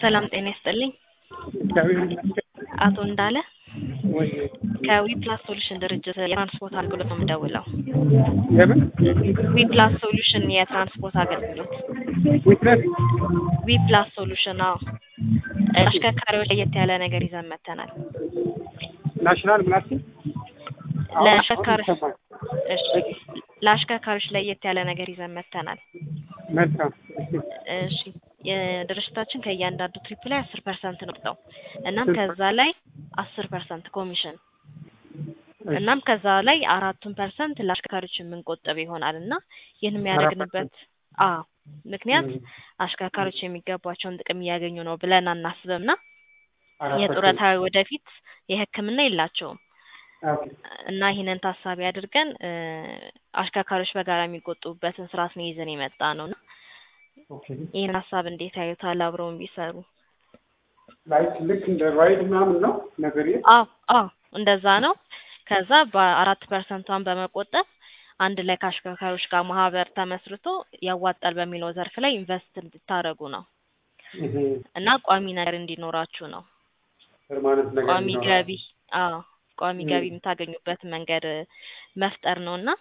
ሰላም ጤና ይስጥልኝ። እግዚአብሔር ይመስገን። አቶ እንዳለ ወይ ከዊፕላስ ሶሉሽን ድርጅት የትራንስፖርት አገልግሎት ነው የምደውለው። ለምን ዊፕላስ ሶሉሽን የትራንስፖርት አገልግሎት ዊትነስ ዊፕላስ ሶሉሽን አዎ፣ አሽከርካሪዎች ለየት ያለ ነገር ይዘን መጥተናል። ናሽናል ምናሲ ለአሽከርካሪ እሺ፣ ለአሽከርካሪዎች ለየት ያለ ነገር ይዘን መጥተናል። መልካም እሺ የድርጅታችን ከእያንዳንዱ ትሪፕ ላይ አስር ፐርሰንት ነው የሚወጣው። እናም ከዛ ላይ አስር ፐርሰንት ኮሚሽን እናም ከዛ ላይ አራቱን ፐርሰንት ለአሽከርካሪዎች የምንቆጠብ ይሆናል እና ይህን የሚያደርግንበት አዎ ምክንያት አሽከርካሪዎች የሚገባቸውን ጥቅም እያገኙ ነው ብለን አናስብም ና የጡረታ ወደፊት የሕክምና የላቸውም እና ይህንን ታሳቢ አድርገን እ አሽከርካሪዎች በጋራ የሚቆጥቡበትን ስርዓት ነው ይዘን የመጣ ነው እና ይህን ሀሳብ እንዴት ያዩታል? አብረውን ቢሰሩ ላይክ ልክ እንደ ራይድ ምናምን ነው ነገር አዎ አዎ እንደዛ ነው። ከዛ በአራት ፐርሰንቷን በመቆጠብ አንድ ላይ ከአሽከርካሪዎች ጋር ማህበር ተመስርቶ ያዋጣል በሚለው ዘርፍ ላይ ኢንቨስት እንድታደርጉ ነው እና ቋሚ ነገር እንዲኖራችሁ ነው። ፐርማነንት ነገር ቋሚ ይኖራል። ገቢ አዎ ቋሚ ገቢ የምታገኙበት መንገድ መፍጠር ነው እና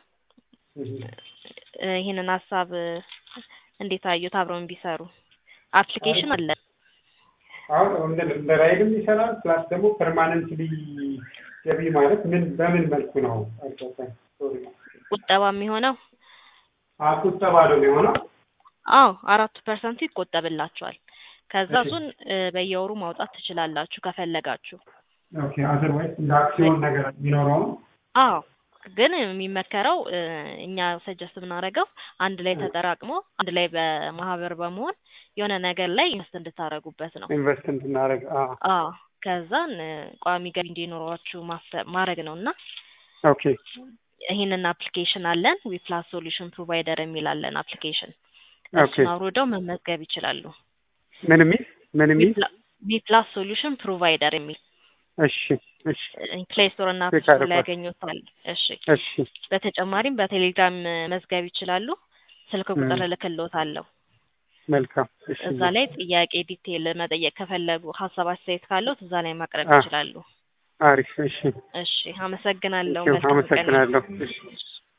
እ ይህንን ሀሳብ እንዴት አዩት? አብረውን ቢሰሩ አፕሊኬሽን አለ። አሁን እንደ እንደ ራይድም ይሰራል ፕላስ ደግሞ ፐርማነንትሊ ገቢ ማለት ምን በምን መልኩ ነው? አልገባኝ። ሶሪ ቁጠባ የሚሆነው አዎ ቁጠባ ነው የሚሆነው። አዎ አራቱ ፐርሰንቱ ይቆጠብላችኋል። ከዛ እሺ። እሱን እ በየወሩ ማውጣት ትችላላችሁ ከፈለጋችሁ። ኦኬ አዘርዋይስ እንደ አክሲዮን ነገር የሚኖረው ነው። አዎ ግን የሚመከረው እ እኛ ሰጀስት ብናደርገው አንድ ላይ ተጠራቅሞ አንድ ላይ በማህበር በመሆን የሆነ ነገር ላይ ኢንቨስት እንድታደርጉበት ነው። ኢንቨስት እንድናደርግ አዎ አዎ ከዛን እ ቋሚ ገቢ እንዲኖራችሁ ማሰብ ማድረግ ነው እና ኦኬ ይህንን አፕሊኬሽን አለን ዊፕላስ ሶሉሽን ፕሮቫይደር የሚል አለን አፕሊኬሽን ኦኬ እሱን አውርደው መመዝገብ ይችላሉ። ምን የሚል ምን የሚል ዊፕላስ ሶሉሽን ፕሮቫይደር የሚል እሺ እሺ ፕሌይ ስቶር እና አፕ ቼክ ስቶር ላይ አድርጓል። ያገኙታል። እሺ እሺ በተጨማሪም በቴሌግራም እ መዝገብ ይችላሉ። ስልክ ቁጥር ም። እልክልዎታለሁ። መልካም እሺ እዛ ላይ ጥያቄ ዲቴል መጠየቅ ከፈለጉ ሀሳብ አስተያየት ካለዎት እዛ ላይ ማቅረብ አ ይችላሉ። አሪፍ እሺ እሺ አመሰግናለሁ። እሺ መልካም ቀን። አመሰግናለሁ እሺ